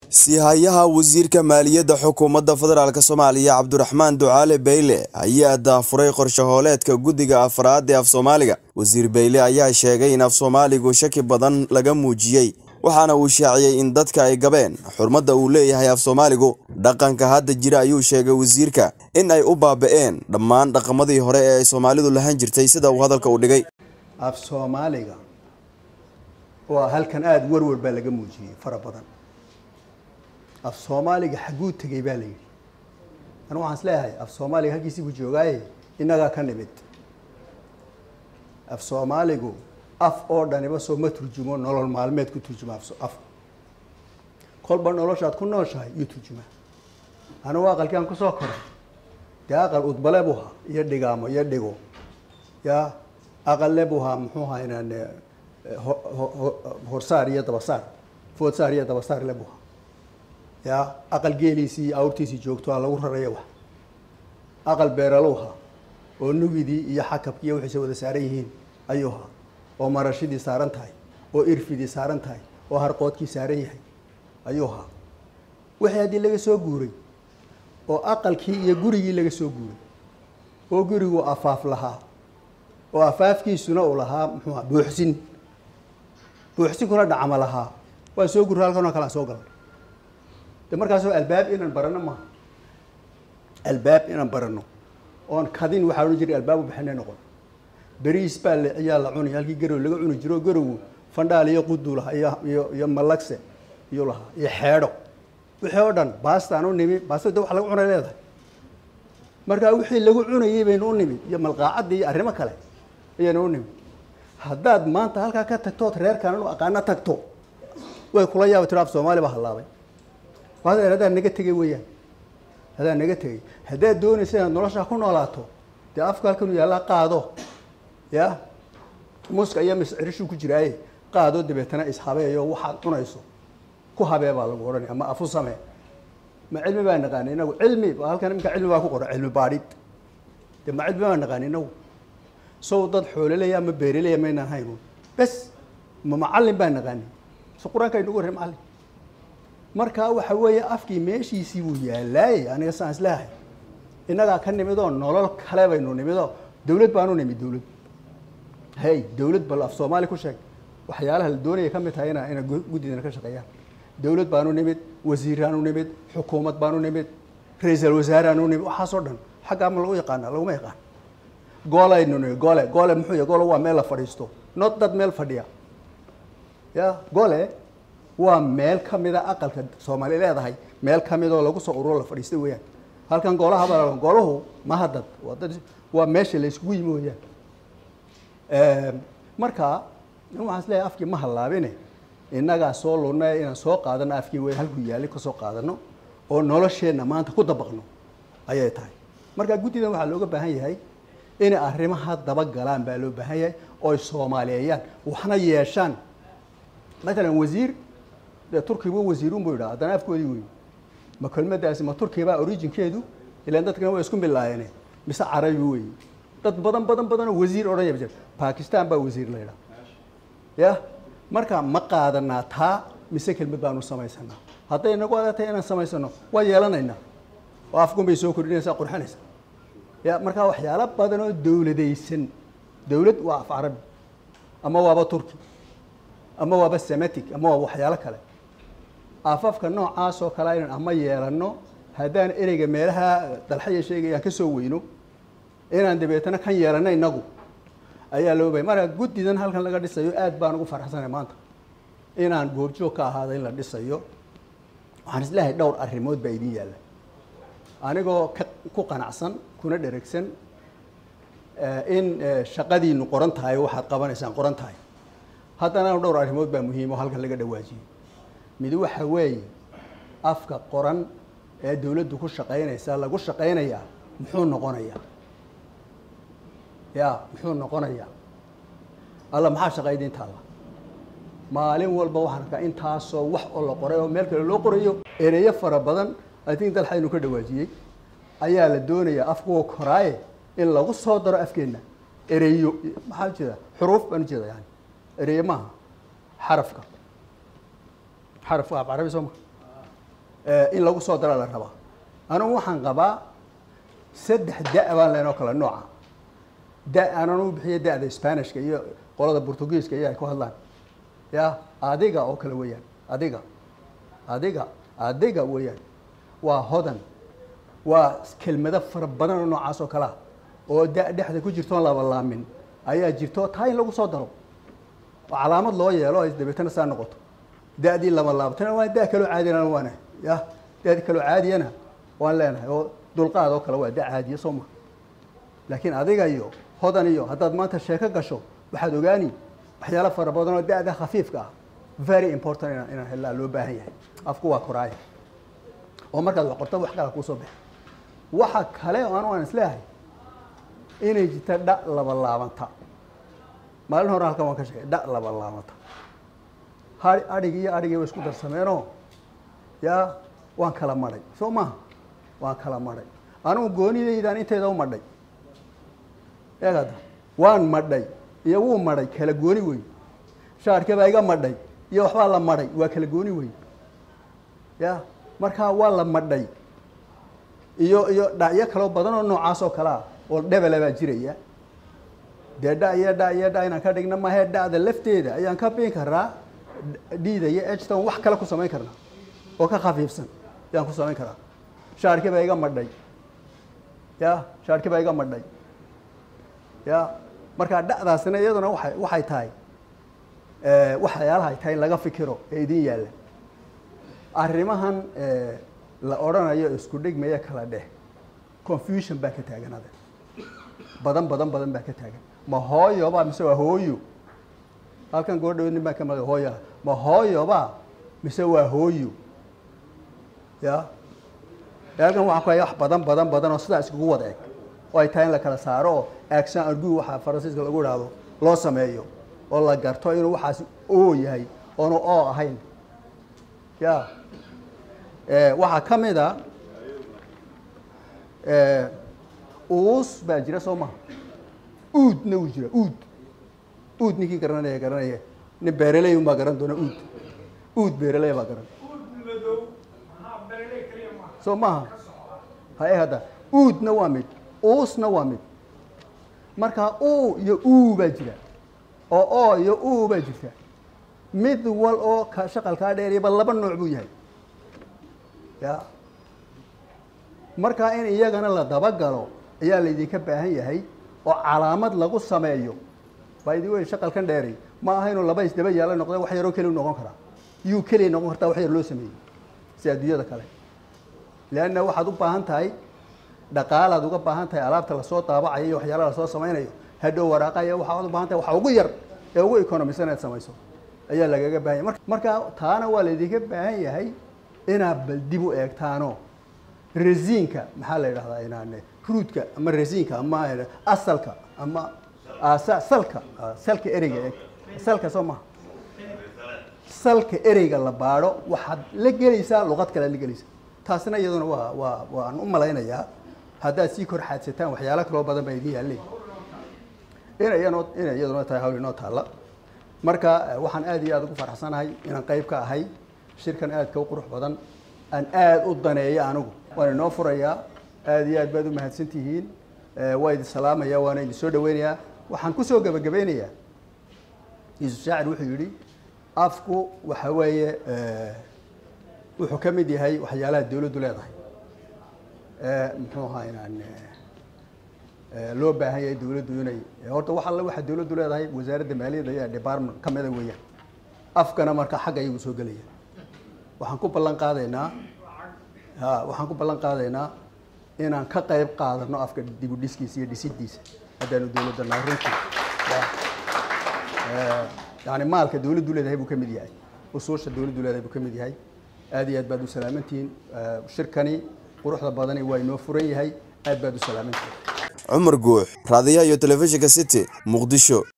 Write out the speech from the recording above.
siihayaha wasiirka maaliyadda xukuumadda federaalk soomaaliya cabdiraxmaan ducaale beyle ayaa daafuray qorshahooleedka guddiga afraad ee af soomaaliga wasiir beyle ayaa sheegay in af soomaaligu shaki badan laga muujiyey waxaana uu shaaciyey in dadka ay gabeen xurmadda uu leeyahay af soomaaligu dhaqanka hadda jira ayuu sheegay wasiirka in ay u baaba'een dhammaan dhaqamadii hore ee ay soomaalidu lahan jirtay sida uu hadalka u dhigay af soomaaliga waa halkan aada warwar baa laga muujiyey fara badan af soomaaliga xagguu tegey baa la yidhi anu waxaan is leeyahay af soomaaliga halkiisii buu joogaaye innagaa ka nimid af soomaaligu af oo dhaniba soo ma turjumo nolol maalmeed ku turjuma af kolba noloshaad ku nooshahay yuu turjumaa anugu aqalkii aan kusoo koray dee aqal udbale buu haa iyo dhigaamo iyo dhigo ya aqalle buu haa muxuu haa inaan horsaar iyo dabasaar foodsaar iyo dabasaar le buu haa ya aqal geeliisii iyo awrtiisii joogto aa lagu raraya wax aqal beeralow haa oo nugidii iyo xakabkii iyo wixiisa wada saaran yihiin ayuu haa oo marashidii saaran tahay oo irfidii saaran tahay oo harqoodkii saaran yahay ayuu haa wixii haddii laga soo guuray oo aqalkii iyo gurigii laga soo guuray oo gurigu afaaf lahaa oo afaafkiisuna uu lahaa muxuu aha buuxsin buuxsinkuna dhacma lahaa waa soo gurra halkan oo kale aan soo galnay de markaasoo albaab inaan barano maaha albaab inaan barano oon kadin waxaa odhan jiray albaab u bixinay noqon beriis baa la ayaa la cunay halkii garow laga cuni jiro garowu fandhaal iyo qudu lahaa iyo iyo iyo malagse iyo lahaa iyo xeedho wixii oo dhan baastaan u nimi baasta de wax lagu cunay leedahay markaa wixii lagu cunayay baynu u nimid iyo malqaacadii iyo arrimo kale ayaynu u nimid haddaad maanta halkaa ka tagtood reerkaan inu aqaano tagto way kula yaaba tiro af soomaali baa hallaabay waadeer haddaad naga tegay weeyaan haddaad naga tegay haddaad doonaysa inaad noloshaa ku noolaato dee afka halkanu yaallaa qaado ya muska iyo miscirishuu ku jiraaye qaado dabeetana ishabeeyo waxaad cunayso ku habee baa lagu odhanaya ama afu samee ma cilmi baa naqaani inagu cilmi halkan iminka cilmi baa ku qoran cilmi baadhid de ma cilmi baa naqaani inagu sow dad xooleleya ama beereleya maynaan haynu bes ma macallin baa naqaani so qur-aanka aynugu warray macallin markaa waxa weeye afkii meeshiisii buu yaallaaye aniga saan isleehay innagaa ka nimidoo nolol kale baynu nimidoo dawlad baanu nimid dawlad hey dawlad bal af soomaali ku sheeg waxyaalaha la doonaya ka mid tahay ina ina guddidana ka shaqeeyaan dawlad baanu nimid wasiiraanu nimid xukuumad baanu nimid ra-iisal wasaaraanu nimid waxaasoo dhan xaggaa ma lagu yaqaana laguma yaqaan goolaynu nimid gole gole muxuu yahy gole waa meel la fadhiisto not dad meel fadhiya ya gole waa meel ka mida aqalka soomaali leedahay meel ka mid oo lagu soo ururo la fadhiistay weeyaan halkan goolahaba golahu maha dad waa dad waa meesha la iskugu yimi weeyaan marka waxaan isleeyahay afkii ma hallaabine innagaa soo lunay inaan soo qaadano afkii wey halkuu yaalli ka soo qaadano oo nolosheenna maanta ku dabaqno ayay tahay marka guddidan waxaa looga baahan yahay inay arrimaha dabagalaan baa loo baahan yahay oo ay soomaaliyeeyaan waxna yeeshaan matalan wasiir dee turkigu wasiirun buu yidhaha haddana afkoodii wey ma kelmadaasi ma turkibaa originkeedu ilaan dadkana waa isku milaayeen mise carabi wey dad badan badan badanoo wasiir odhanaya jir bakistan baa wasiir la yidhaha ya marka ma qaadanaa taa mise kelmad baanu samaysanaa hadday nagu adatay inaan samaysano waa yeelanaynaa oo afkun bay soo kordhinaysaa qurxinaysa ya markaa waxyaalo badan oo dawladaysan dawlad waa af carabi ama waaba turki ama waaba sematic ama waaba waxyaalo kale afafka noocaas oo kale inaan ama yeelano haddaan ereyga meelaha dalxaya sheegayaan ka soo weyno inaan dabeetana kan yeelano inagu ayaa loo bahay marka guddidan halkan laga dhisayo aad baan ugu faraxsanay maanta inaan goobjoog ka ahaada in la dhisayo waxaan isleehay dhowr arrimood baa idiin yaalla anigoo ka ku qanacsan kuna dheregsan in shaqadiinu qoran tahay oo waxaad qabanaysaan qoran tahay haddana dhowr arrimood baa muhiim oo halkan laga dhawaajiyey mid waxa weeye afka qoran ee dawladdu ku shaqaynaysa lagu shaqaynayaa muxuu noqonayaa ya muxuu noqonayaa alla maxaa shaqayda inta alla maalin walba waxaan arkaa intaasoo wax oo la qoray oo meel kale loo qorayo ereyo fara badan i think dalxaynu ka dhawaajiyey ayaa la doonayaa afkuwa koraaye in lagu soo daro afkeenna ereyo maxaa ujeeda xuruuf baan ujeeda yani ereyo maaha xarafka xaraf waa carabi soo ma in lagu soo dara la rabaa anugu waxaan qabaa saddex da' baan leenoo kale nooca da aanan u bixiya da'da spanishka iyo qolada portugiiska iyo ay ku hadlaan ya adiga oo kale weeyaan adiga adiga adiga weeyaan waa hodan waa kelmado fara badan oo noocaas oo kale ah oo da dhexda ku jirtoon labalaamin ayaa jirto taa in lagu soo daro oo calaamad loo yeelo ay dabeetana saa noqoto da'dii lama laabtana waa da kaloo caadiyana waana ya da'di kaloo caadiyana waan leenahay oo dulqaad oo kale waa da caadiya soo ma laakiin adiga iyo hodan iyo haddaad maanta sheeko gasho waxaad ogaani waxyaalo fara badan oo da'da khafiifka ah very important inaan inaan helaa loo baahan yahay afku waa koraaya oo markaad wax qorto wax kala kuusoo baxa waxa kale oo anu aan isleeyahay inay jirta dha laba laabanta maalin hore halkan waan ka sheegay dha laba laabanta ha adhigi iyo adhigii way isku darsameenoo yaa waan kala madhay soo maaha waan kala madhay anugu goonidaydaan inteeda u madhay eegada waan madhay iyo wuu madhay kala gooni wey shaarka baa iga madhay iyo waxbaa la madhay waa kala gooni wey ya markaa waa la madhay iyo iyo dhacyo kaloo badan oo noocaas oo kale ah oo dhebela baa jiraya dee dha iyo dha iyo dha inaan ka dhigna mahe dhacda lafteeda ayaan ka biin karaa dhiida iyo ejton wax kale ku samayn karnaa oo ka khafiifsan ayaan ku samayn karaa shaarki baa iga madhay ya shaarki baa iga madhay ya markaa dhacdaasina iyaduna waay waxay tahay waxyaalaha ay tahay in laga fikiro ee idin yaalla arrimahan la odhanayo isku dhigmaya kala dheh confusion baa ka taagan adag badan badan badan baa ka taagan ma hooyoba mise waa hooyo halkan goordhaweed nin baa ka maqay hooyo ma hooyoba mise waa hooyo ya halkan waxaan ku haya wax badan badan badan oo sidaa iskugu wada eg oo ay tahay in la kala saaro oo action argu waxaa faransiiska lagu idhaahdo loo sameeyo oo la garto inuu waxaasi oo yahay oonu oo ahayn ya waxaa ka mid a uus baa jira soo maha uudna wuu jira uud uud ninkii garanaya garanaya nin beeraley un baa garan doona uud uud beeraley baa garan soo maha haye hadda uudna waa mid uusna waa mid markaa u iyo uu baa jira oo oo iyo uu baa jirta mid wal oo ka shaqalkaa dheeriyaba laba nooc buu yahay ya markaa in iyagana la dabagalo ayaa laydinka baahan yahay oo calaamad lagu sameeyo baa idin wey shaqalkan dheeray ma aha inuu laba isdaba yaala noqda wax yaroo keliya noqon karaa yuu keliya noqon kartaa wax yar loo sameeyey si adduunyada kale leanna waxaad u baahan tahay dhaqaalaad uga baahan tahay alaabta lasoo daabacayo iyo waxyaalaha lasoo samaynayo hadhow waraaqaya waxaad u baahan tahay waxa ugu yar ee ugu economisan inaad samayso ayaa lagaga baahan yahay marka taana waa laydinka baahan yahay inaad bal dib u eegtaano resiinka maxaa la yidhahdaa inaan ruudka ama resiinka ama asalka ama salka salka ereyga eeg salka soo maha salka ereyga la baadho waxaad la gelaysaa luqad kale ad la gelaysaa taasina iyaduna waa waa waan u malaynayaa haddaad sii kor xaadsataan waxyaalo kaloo badan baa idin yaalleen ina iyanoo inay iyaduna tahay hawl inoo taalla marka waxaan aad iyo aad ugu faraxsanahay inaan qayb ka ahay shirkan aadka u qurux badan aan aad u daneeyo anigu waan inoo furayaa aad iyo aad baad u mahadsan tihiin waa idin salaamaya waana idin soo dhaweynayaa waxaan kusoo gebagabeynayaa yuusuf shaacir wuxuu yidhi afku waxa weeye wuxuu ka mid yahay waxyaalaha dawladdu leedahay muxuu ahaa inaan loo baahan yahay dawladdu inay horta wax alle waxa dawladdu leedahay wasaaradda maaliyadda ayaa department ka mida weeyaan afkana marka xagga ayagu soo gelaya waxaan ku ballan qaadaynaa ha waxaan ku ballan qaadaynaa inaan ka qayb qaadano afka dib u dhiskiisa iyo dhisidiisa haddaanu dawladda nahay runtii yani maalka dawladdu leedahay buu ka mid yahay usuusha dawladdu leedahay buu ka mid yahay aad iyo aad baad u salaamantihiin shirkani quruxda badani waa inoo furan yahay aad baad u salaamantihiin cumar guux raadiyaha iyo telefishinka city muqdisho